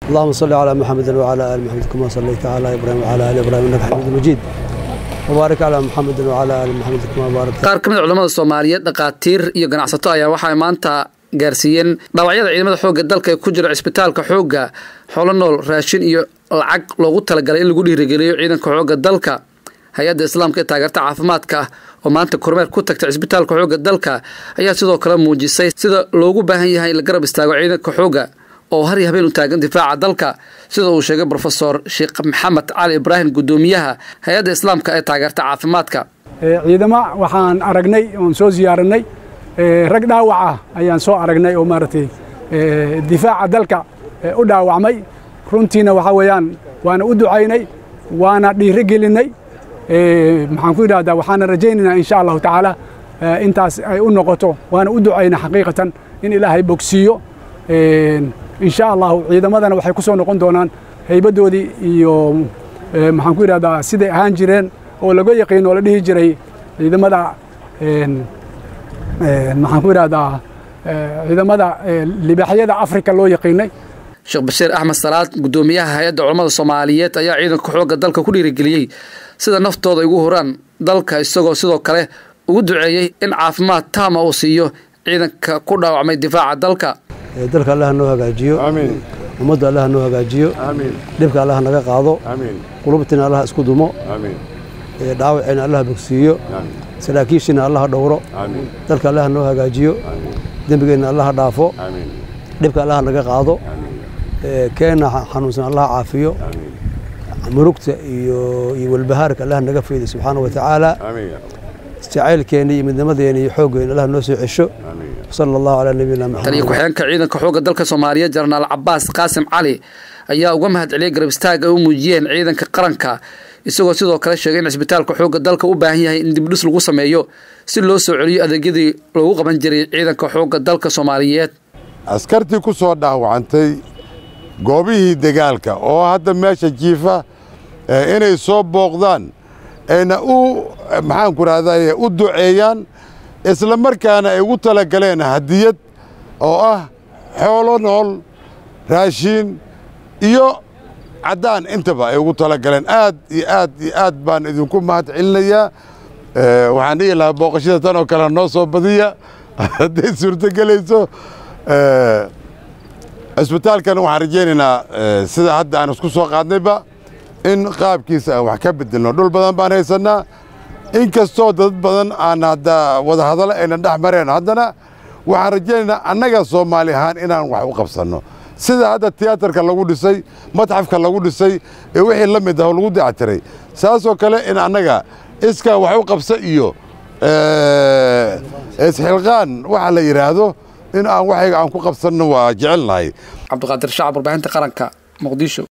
اللهم صل على محمد وعلى ال محمد كما صليت على ابراهيم وعلى ال ابراهيم انك حميد مجيد وبارك على محمد وعلى ال محمد كما باركت qaar ka mid a culamada soomaaliyeed dhakhaatiir iyo ganacsato ayaa waxay maanta gaarsiiyeen dhaawacyada ciidamada xoogga dalka ee ku jira cisbitaalka xoogga xoolo nool raashin iyo lacag loogu talagalay in lagu dhiirigeliyo ciidanka xoogga dalka hay-adda islaamka ee taageerta caafimaadka oo maanta kormeer ku tagtay cisbitaalka xoogga dalka ayaa sidoo kale muujisay sida loogu baahan yahay in la garab istaago ciidanka xoogga oo har iyo habeen u taagan difaaca dalka sida uu sheegay brofesor sheekh maxamed cali ibraahim guddoomiyaha hay-adda islaamka ee taageerta caafimaadka ciidamo waxaan aragnay oon soo ziyaaranay rag dhaawac ah ayaan soo aragnay oo maaragtay difaaca dalka u dhaawacmay runtiina waxaa weeyaan waana u ducaynay waana dhiiro gelinay maxaan ku yidhahdaa waxaana rajaynaynaa insha allahu tacaala intaas ay u noqoto waana u ducaynay xaqiiqatan in ilaahay bogsiiyo insha allahu ciidamadana waxay ku soo noqon doonaan haybadoodii iyo maxaan ku yidhahdaa siday ahaan jireen oo laga yaqiin oo la dhihi jiray ciidamada maxaan ku yidhahdaa ciidamada libaaxyada afrika loo yaqiinay sheekh bashiir axmed salaad guddoomiyaha hay-adda culammada soomaaliyeed ayaa ciidanka xoogga dalka ku dhiirigeliyey sida naftooda ay ugu horaan dalka isagoo sidoo kale ugu duceeyey in caafimaad taama uu siiyo ciidanka ku dhaawacmay difaaca dalka dalka allaha noo hagaajiyo ummadda allaha noo hagaajiyo dhibka allaha naga qaado qulubtiina allaha isku dumo dhaawacina allaha bogsiiyo saraakiishiina allaha dhowro dalka allaha noo hagaajiyo dembigeenna allaha dhaafo dhibka allaha naga qaado keenna xanuunsan allaha caafiyo murugta iyo iyo walbahaarka allaha naga fayday subxaana wa tacaala jacaylkeena iyo midnimadeena iyo xooggeena allah noo soo cesho sala allahu calaa nabiyina maxamed taliyo ku-xigeenka ciidanka xoogga dalka soomaaliyeed jenaraal cabaas qaasim cali ayaa uga mahad celiyay garab istaaga ay u muujiyeen ciidanka qaranka isagoo sidoo kale sheegay in cisbitaalka xoogga dalka u baahan yahay in dibdhis lagu sameeyo si loo soo celiyo adeegyadii loogu qaban jiray ciidanka xoogga dalka soomaaliyeed askartii ku soo dhaawacantay goobihii dagaalka oo hadda meesha jiifa inay soo booqdaan ayna u maxaanku rahdaye u duceeyaan isla markaana ay ugu talagaleen hadiyad oo ah xoolo nool raashiin iyo caddaan intaba ay ugu talagaleen aad iyo aad iyo aad baan idinku mahad celinayaa waxaan dhihi lahaa booqashada tan oo kale noo soo badiya hadday suurtogelayso cisbitaalkan waxaan rajaynaynaa sida hadda aan isku soo qaadnayba in qaabkiisa aan wax ka bedelno dhul badan baan haysannaa in kastoo dad badan aan hadda wadahadalo aynan dhex mareen haddana waxaan rajaynaynaa annaga soomaali ahaan inaan wax u qabsanno sida hadda tiyaatarka lagu dhisay madxafka lagu dhisay ee wixii la mid ah oo lagu dayactiray saasoo kale in annaga iskaa wax u qabsa iyo isxilqaan waxa la yidhaahdo in aan waxayga aan ku qabsanno waa jecelnahay cabdiqaadir shacab warbaahinta qaranka muqdisho